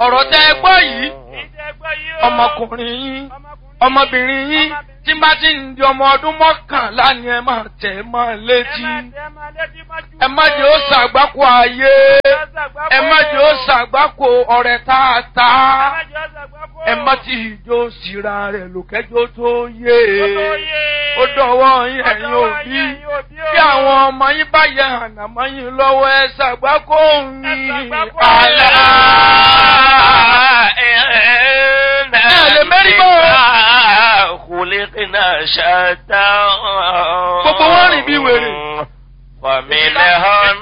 ọ̀rọ̀ tẹ́ ẹ gbọ́ yìí ìjẹ́ gbọ́ yìí o. ọmọkùnrin yín ọmọkùnrin ọmọbìnrin yín tí bá ti ń di ọmọ ọdún mọ́kànlá ni ẹ máa tẹ̀ ẹ́ mọ́ ẹ létí máa tẹ́ ẹ máa létí mọ́jú. ẹ má jẹ́ ó ṣàgbákò ayé ẹ má jẹ́ ó ṣàgbákò ọ̀rẹ́ tààtà ẹ má jẹ́ ó ṣàgbákò. ẹ má ti ìjó síra rẹ̀ lòkẹ́jọ́ tó yé Ó tó yé. ó dọ̀wọ́ yín Ó ẹ̀yin dọ̀wọ́ òbí yín, ẹ̀yin òbí o. bí àwọn ọmọ yín bá yẹ ànàmọ́ yín lọ́wọ́ ẹ ṣàgbákò Ẹ yín ṣàgbákò. àlá. lè mérí bọ́. خلقنا شتى Gbogbo wọn rìn bí wèrè. فمنهن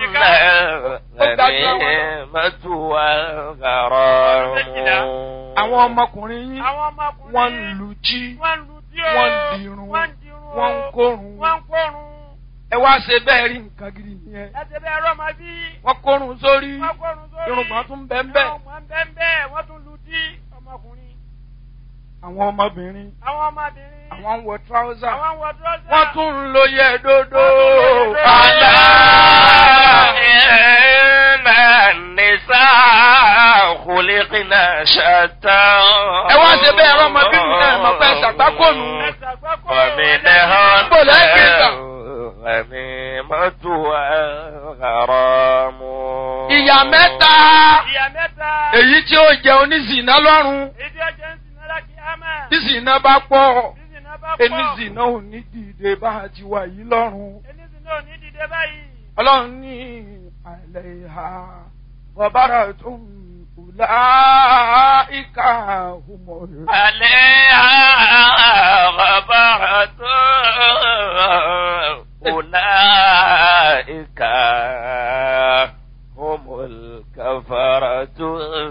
الغنيمة والغرام àwọn ọmọkùnrin yín Àwọn ọmọkùnrin. wọ́n ń lu jí Wọ́n ń lu tí o. wọ́n ń dirun Wọ́n ń dirun o. wọ́n ń kórun Wọ́n ń kórun. ẹ wá ṣe bẹ́ẹ̀ rí nǹkan gidi nìyẹn Ẹ ṣe bẹ́ẹ̀ rọ́ máa bí. wọ́n kórun sórí Wọ́n kórun sórí. irùngbọ̀n tún bẹ́ẹ̀ bẹ́ẹ̀ Irùngbọ̀n bẹ́ẹ̀ bẹ́ẹ̀. Wọ́n tún lu tí ọmọkùnrin. àwọn ọmọbìnrin Àwọn ọmọbìnrin. àwọn ń wọ tíráúsà Àwọn wọ dúrọ́sà. wọ́n tún ń lo yẹ dodo Wọ́n tún ń lo yẹ dodo. àlá. إن النساء خلقنا شتى ẹ wá ṣe bẹ́ẹ̀ rọ́ ọmọbìnrin náà mọ̀ pé ṣàgbákònù Ẹ ṣàgbákò. ومنهن Bó lẹ́yìn gbà? الغنيمة والغرام ìyá mẹ́ta Ìyá mẹ́ta. èyí tí ó jẹ oníṣìná lọ́rùn Èdè ọjọ́ ń sìn náà kí á máa. tí ṣìná bá pọ̀ Sísìn náà bá pọ̀. oníṣìná ò ní dìde bá a ti wà yìí lọ́rùn. Enísìn náà ò ní dìde báyìí. ọlọ́run ní àìlẹ̀ ìhà bọ̀bára tó ń kùlá ìka òmòrò. عليها غبرة أولئك هم الكفرة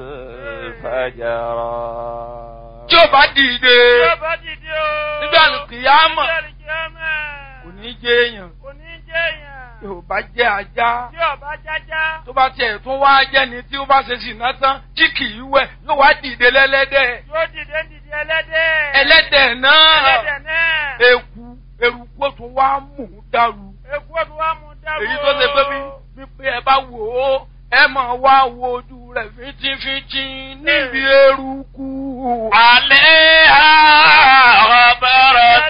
الفجرة tí ó bá dìde Tí ó bá dìde o. nígbà kìyàmọ̀ Nígbà kìyàmọ̀. kò ní jẹ́ èèyàn Kò ní jẹ́ èèyàn. tí ó bá jẹ́ ajá Tí ọba jájá. tó bá tiẹ̀ tún wá jẹ́ni tí ó bá ṣe ṣìnà tán tí kì í wẹ̀ yóò wá dìde lẹ́lẹ́dẹ̀ Yóò dìde ń dìde ẹlẹ́dẹ̀. ẹlẹ́dẹ̀ náà Ẹlẹ́dẹ̀ náà. eku eruku ó tún wá mú un dàrú Èkú ọdún wa mú dáwọ́. èyí tó ṣe pé bí bí pé ẹ bá wò ó ẹ máa wá wo ojú rẹ̀ fíntífíntí níbi eruku. عليها غبرة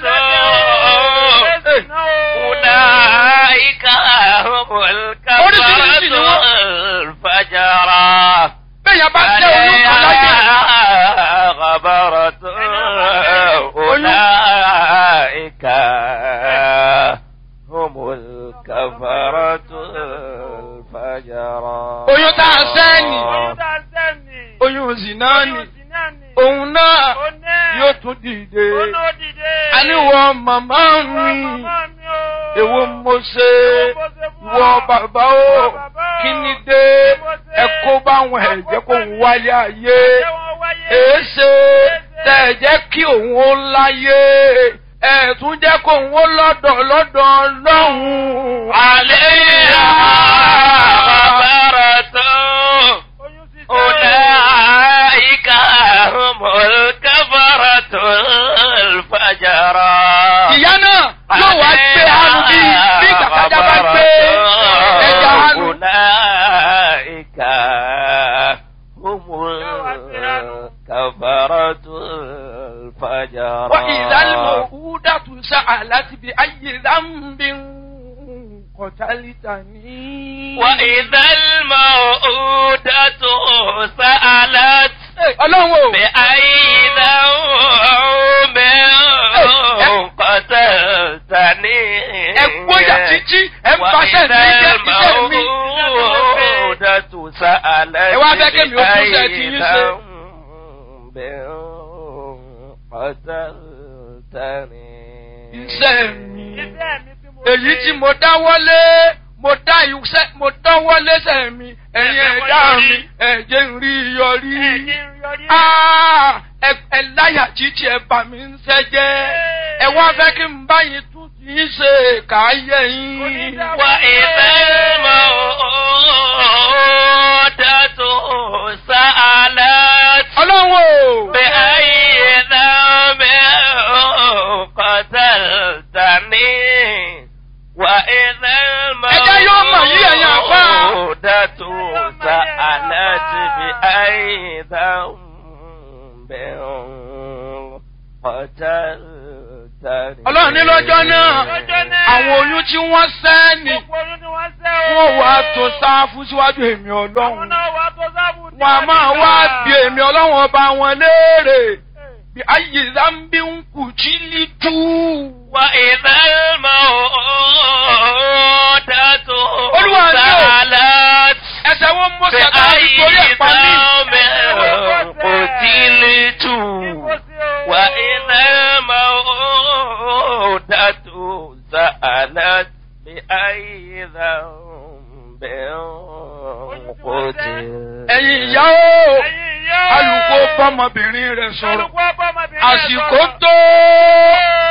أولئك هم الكفرة الفجرة bẹ́ẹ̀ bá jẹ́ olúkọ láyé. عليها غبرة أولئك هم الكفرة الفجرة oyún tá a sẹ́ni Oyún tá a sẹ́ni. oyún zina ni Oyún sì náà ni. òun náà Ó náà. yóò tún dìde. Ó náà dìde. àníwọ̀ màmá Ìwọ mi màmá mi o. èwo mo ṣe ìwọ bàbá o kí ni dé ẹ kó báwọn ẹ̀jẹ̀ kó ń wáyé ayé Ṣé wọ́n wáyé? èéṣe tẹ̀ ẹ̀ jẹ́ kí òun ó láyé ẹ̀ tún jẹ́ kó òun ó lọ́dọ̀ lọ́dọ̀ lọ́hùn-ún. عليها غبرة Oyún sì sẹ́ni. أولئك هم الكفرة الفجرة ìyá náà yóò wá gbé àrùn bí bí kàkàjà bá gbé ẹja àrùn. أولئك هم الكفرة الفجرة وإذا الموءودة سألت بأي ذنب قتلتني وإذا الموءودة سألت ọlọ́run o بأي ذنب قتلتني ẹ gbóyà títí ẹ ń paṣẹ mi jẹ iṣẹ́ mi. الموءودة سألت Ẹ wá fẹ́ kémi ó tún ṣe ti yín ṣe. بأي ذنب قتلتني iṣẹ́ mi Iṣẹ́ mi tí mo èyí ṣe. tí mo dáwọ́lé mo dá iṣẹ́ mo dáwọ́lé sẹ́ mi ẹ̀yin ẹ̀dá mi ẹ̀jẹ̀ ń rí yọrí. Ẹ̀jẹ̀ ń yọrí. Ah, ẹ ẹ láyà títí ẹ bà mí ń sẹ́ jẹ́ ẹ wá fẹ́ kí n bá yín tún ti ń ṣe káyé yín. وإذا الموءودة سألت ọlọ́run o. بأي ذنب قتلتني وإذا Ẹjẹ́ yóò mọ̀ yí ẹ̀yin àfá. الموءودة سألت بأي ذنب قتلتني ọlọ́run ní lọ́jọ́ náà Lọ́jọ́ náà. àwọn oyún tí wọ́n sẹ́ ni Gbogbo oyún ni wọ́n sẹ́ o. wọ́n wá tó sáfù síwájú èmi Àwọn ọlọ́run náà wà tó sábù ní wọn a máa wá bí èmi ọlọ́run ọba wọn léèrè bí ayé zambi ń kù jí lítú. وإذا الموءودة Olúwa ni o. سألت ẹsẹ̀ wọn mọ sẹ́ta بأي nítorí ẹ̀pá mi. ذنب قتلت وإذا الموءودة سألت بأي ذنب قتلت ẹ̀yin ìyá o alùpùpù bọ́mọbìnrin rẹ̀ sọ̀rọ̀ Alùpùpù ọmọbìnrin rẹ̀ àsìkò sọ̀rọ̀. tó.